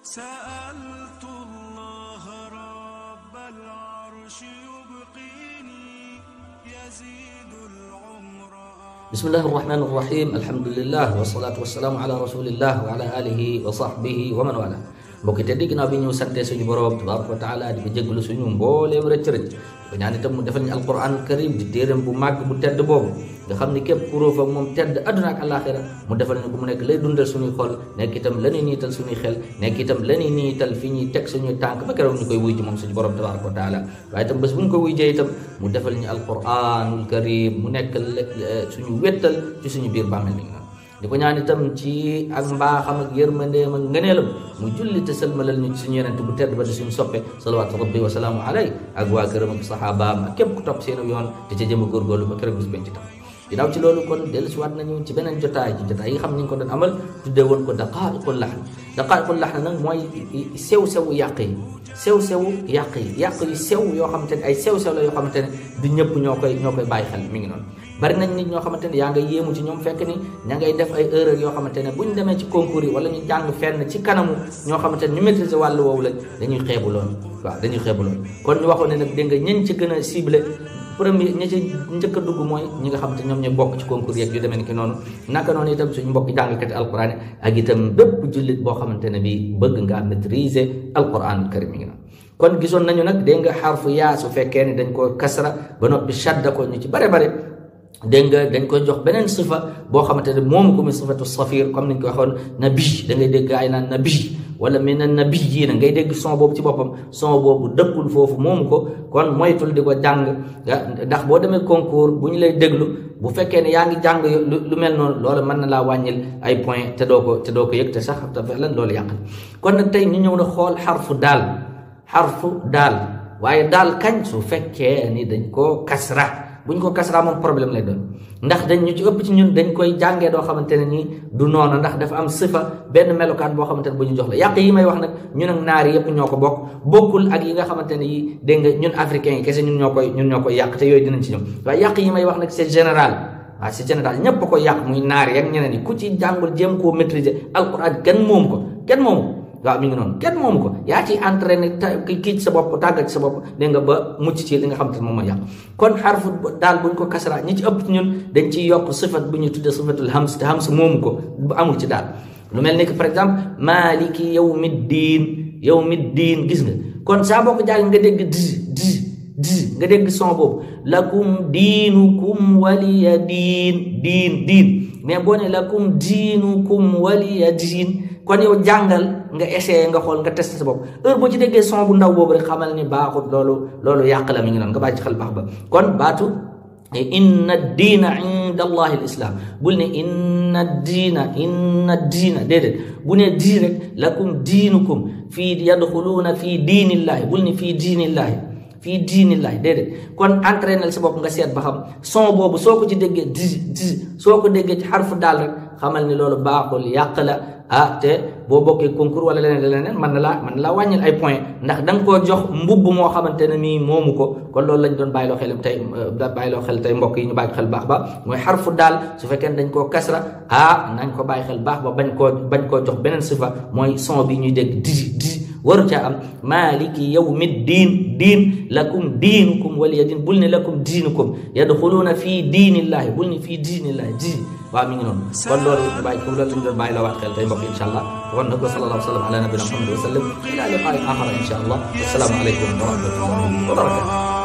سألت الله رب العرش يبقيني يزيد العمر بسم الله الرحمن الرحيم الحمد لله والصلاة والسلام على رسول الله وعلى آله وصحبه ومن والاه mbokk te dégg naa bi ñu sante suñu borom tabaraka wa taala di ko jégalu suñu mbooleem rëcc rëcc ko ñaan itam mu defal ñu alquran karim di téeram bu màgg bu tedd boobu nga xam ni képp ku róof ak moom tedd adduna ak alaxira mu defal ñu ko mu nekk lay dundal suñuy xol nekk itam la ñuy niital suñuy xel nekk itam la ñuy niital fi ñuy teg suñuy tànk ba keroog ñu koy wuy ji moom suñu borom tabaraka wa taala waaye itam bés bu ñu ko wuy jee itam mu defal ñu alquranul karim mu nekk suñu wéttal ci suñu biir bàmmeel ni di ko ñaan itam ci ak mbaaxam ak yërmandeem ak ngëneelam mu julli te sëlmalal ñu ci suñu yonent bu tedd ba di suñu soppe salawaatu rabbi wa salaamu alay ak waa këram ak saxaabaam ak képp ku topp seen yoon te ca jëm a góorgóorlu ba keroog bis penc tam ginnaaw ci loolu kon dellusiwaat nañu ci beneen jotaay ci jotaay yi nga xam ne ñu ngi ko doon amal tuddee woon ko daqaa'iqul laxn daqaa'iqul laxn nag mooy sew-sewu yàq yi sew-sewu yàq yi yàq yu sew yoo xamante ne ay sew-sew la yoo xamante ne du ñëpp ñoo koy ñoo koy bàyyi xel mi ngi noonu bari nañ nit ñoo xamante ne yaa ngay yéemu ci ñoom fekk ni ña ngay def ay erreur yoo xamante ne bu ñu demee ci concours yi wala ñu jàng fenn ci kanamu ñoo xamante ne ñu maîtriser wàllu woowu lañ dañuy xeebu loolu waaw dañuy xeebu loolu kon ñu waxoon ne nag dégg nga ñen ci gën a ciblé premier ña ci njëkk a dugg mooy ñi nga xamante ñoom ñooy bokk ci concours yeeg yu demee ni ki noonu naka noonu itam suñu mbokk jàngkati alquran ak itam bépp jullit boo xamante ne bi bëgg ngaa maîtriser alquran karim mi ngi noonu kon gisoon nañu nag dégg nga xarfu yaa su fekkee ni dañ ko kasra ba noppi shadda ko ñu ci bare bare dégg nga dañ koy jox beneen sifa boo xamante ne moom ko muy sifatu safir comme niñ ko waxoon nabi da ngay dégg ay naan nabi wala mi na nabi yi na ngay dégg son boobu ci boppam son boobu dëkkul foofu moomu ko kon moytul di ko jàng ndax boo demee concours bu ñu lay déglu bu fekkee ne yaa ngi jàng lu mel noonu loolu mën na laa wàññil ay point te doo ko te doo ko yëg te sax te lan loolu yàq kon nag tey ñu ñëw na xool xarfu daal xarfu daal waaye daal kañ su fekkee ni dañ koo kasra buñ ko kasra moom problème lay doon ndax dañ ñu ci ëpp ci ñun dañ koy jàngee doo xamante ne nii du noonu ndax dafa am sifa benn melokaan boo xamante ne bu ñu jox la yàq yi may wax nag ñun ak naar yëpp ñoo ko bokk bokkul ak yi nga xamante ne yi dégg nga ñun africains yi kese ñun ñoo koy ñun ñoo koy yàq te yooyu dinañ ci ñëw waaye yàq yi may wax nag c'est général waaw c'est général ñépp a koy yàq muy naar yi ak ñeneen yi ku ci jàngul jéem koo maîtriser alquran kenn moom ko kenn moomu waaw mi ngi noonu kenn moomu ko yaa ci entraîné kii ci sa bopp tàggat ci sa bopp dégg nga ba mucc ci li nga xam te ne moom mooy yàq kon xarfu daal buñ ko kasara ñi ci ëpp ci ñun dañ ciy yokk sifat bu ñuy tuddee sifatul hams te hams moomu ko bu amul ci daal lu mel ni que par exemple maliki yawmi diin yawmi diin gis nga kon saa boo ko jàng nga dégg di di di nga dégg son boobu lakum diinukum waliya diin diin diin mais boo ne lakum diinukum waliya diin kon yow jàngal nga essayé nga xool nga testé sa bopp heure boo ci déggee son bu ndaw boobu rek xamal ni baaxut loolu loolu yàq la mi ngi noonu nga bàyyi ci xel baax ba kon baatu inna diina inda allahi lislam bul ne inna diina inna diina déedéet bu ne dii rek lakum diinukum fii yadxuluuna fii diinillahi bul ne fii diinillahi fii diinillahi déedéet kon entraînel sa bopp nga seet ba xam son boobu soo ko ci déggee di di soo ko déggee ci xarfu daal rek xamal ni loolu baaxul yàq la ah te boo bokkee concours wala leneen leneen mën na laa mën na laa wàññil ay point ndax da nga koo jox mbubb moo xamante ne nii moomu ko kon loolu lañ doon bàyyiloo xel tey bàyyiloo xel tey mbokk yi ñu bàyyi xel baax ba mooy xarfu daal su fekkee ne dañ koo kasra ah nañ ko bàyyi xel baax ba bañ koo bañ koo jox beneen sifa mooy son bi ñuy dégg di di waru caa am maliki yawmi diin diin lakum diinukum waliya diin bul ne lakum diinukum yadxuluuna fii diinillahi bul ne fii diinillahi di waaw mi ngi noonu kon loolu ñu bàyyi ko loolu lañ doon bàyyi la waat xel tey mbokk yi incha allah kon nag wa sallallahu wa sallam ala nabina muhammad wa sallam ila liqaa'i axara incha allah wassalaamu aleykum wa rahmatullahi wa barakatuh